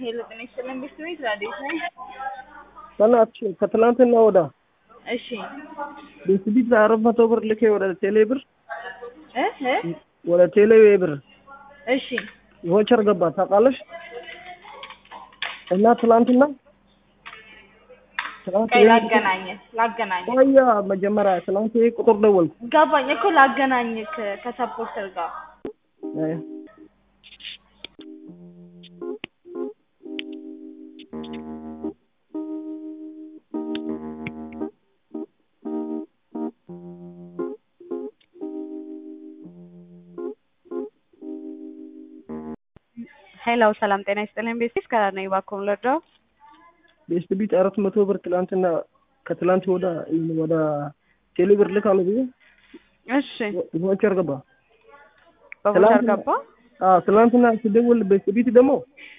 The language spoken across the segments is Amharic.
ሄሎ ጤና ይስጥልን ቤተሰቤት ራዲዮት ነኝ። በእናትሽ ከትላንትና ወዳ እሺ ቤስቢት አራት መቶ ብር ልኬ ወደ ቴሌ ብር እ እ ወደ ቴሌ ብር እሺ ቮቸር ገባ ታውቃለሽ። እና ትላንትና ትላንት ቀይ ይሄ ላገናኝ ላገናኝ ቆያ መጀመሪያ ትላንት ይሄ ቁጥር ደወልኩ። ገባኝ እኮ ላገናኝ ከሰፖርተር ጋር አይ ሄሎ ሰላም ጤና ይስጥልኝ ቤሲስ ከነኝ ባኮም ለርዳው ቤስቢት አራት መቶ ብር ትላንትና ከትላንት ወዳ ወደ ቴሌ ብር ልካለሁ ብዬ እሺ ቮቸር ገባ። በቮቸር ትላንትና- ገባ አዎ ትላንትና ስደውል ቤስቢት ደግሞ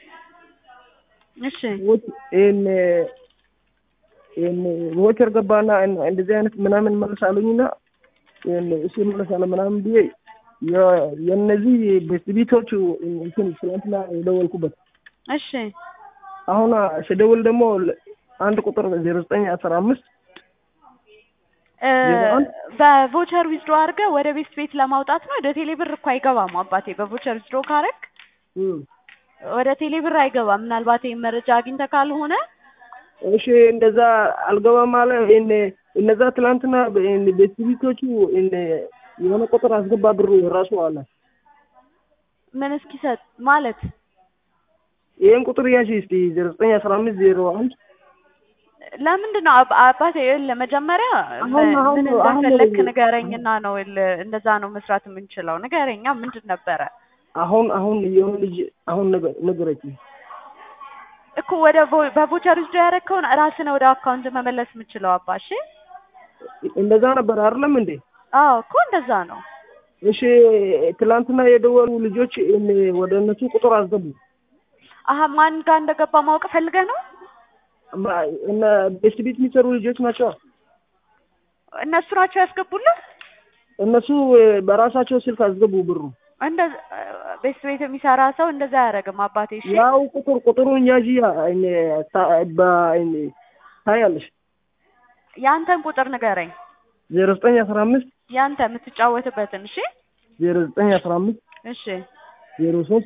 እሺ ቮች- ይሄን ይሄን ቮቸር ገባና እን- እንደዚህ አይነት ምናምን መልስ አሉኝና ይሄን እሱ መለሳለ ምናምን ብዬ የ- የእነዚህ ቤስቢቶቹ እንትን ትላንትና የደወልኩበት እሺ አሁን ስደውል ደግሞ ለ- አንድ ቁጥር ዜሮ ዘጠኝ አስራ አምስት እ፣ ዜሮ አንድ? በቮቸር ዊዝድሮ አድርገህ ወደ ቤት ቤት ለማውጣት ነው። ወደ ቴሌ ብር እኮ አይገባም አባቴ። በቮቸር ዊዝድሮ ካረግ ወደ ቴሌ ብር አይገባም። ምናልባት ይሄን መረጃ አግኝተህ ካልሆነ እሺ እንደዛ አልገባም አለ። ይሄን እነዛ ትላንትና ቤስቢቶቹ የሆነ ቁጥር አስገባ ብሩ ራሱ አለ። ምን እስኪሰጥ ማለት ይሄን ቁጥር ያዥ እስቲ ዜሮ ዘጠኝ አስራ አምስት ዜሮ አንድ ለምንድን ነው አባ- አባቴ ይኸውልህ መጀመሪያ አሁን- ምን አሁን- አሁን እንደፈለክ ነው- ንገረኝና ነው ይኸውልህ እንደዛ ነው መስራት የምንችለው። ንገረኛ ምንድን ነበረ አሁን አሁን የሆነ ልጅ አሁን ነገ- ነገረችኝ። እኮ ወደ ቮ- በቮቸር ውስጥ ያደረግከውን ራስህ ነው ወደ አካውንት መመለስ የምችለው አባ። እሺ እንደዛ ነበር አይደለም እንዴ? አዎ እኮ እንደዛ ነው። እሺ ትላንትና የደወሉ ልጆች እን- ወደ እነሱ ቁጥር አስገቡ። አሀ ማን ጋር እንደገባ ማወቅ ፈልገህ ነው? ማ- እነ ቤስት ቤት የሚሰሩ ልጆች ናቸው። እነሱ ናቸው ያስገቡልህ? እነሱ በራሳቸው ስልክ አስገቡ ብሩ። እንደ ቤት ቤት የሚሰራ ሰው እንደዛ አያደርግም አባቴ። እሺ ያው ቁጥር ቁጥሩን ያዥ እኔ- ታ- በ- እኔ- ታያለሽ ያንተን ቁጥር ንገረኝ። ዜሮ ዘጠኝ አስራ አምስት ያንተ የምትጫወትበትን። እሺ ዜሮ ዘጠኝ አስራ አምስት እሺ ዜሮ ሶስት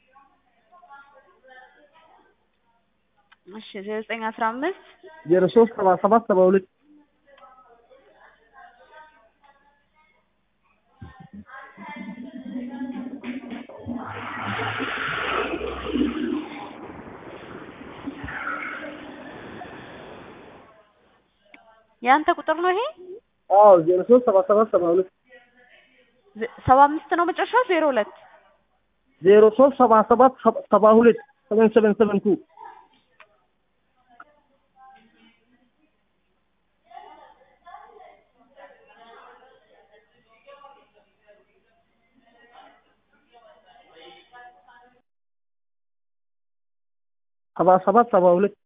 እሺ ዜሮ ዘጠኝ አስራ አምስት ዜሮ ሶስት ሰባ ሰባት ሰባ ሁለት ያንተ ቁጥር ነው ይሄ? አዎ ዜሮ ሶስት ሰባ ሰባት ሰባ ሁለት ዜ- ሰባ አምስት ነው መጨረሻው ዜሮ ሁለት ዜሮ ሶስት ሰባ ሰባት ሰባ- ሰባ ሁለት ሰቨን ሰቨን ሰቨን ቱ ሰባ ሰባት ሰባ ሁለት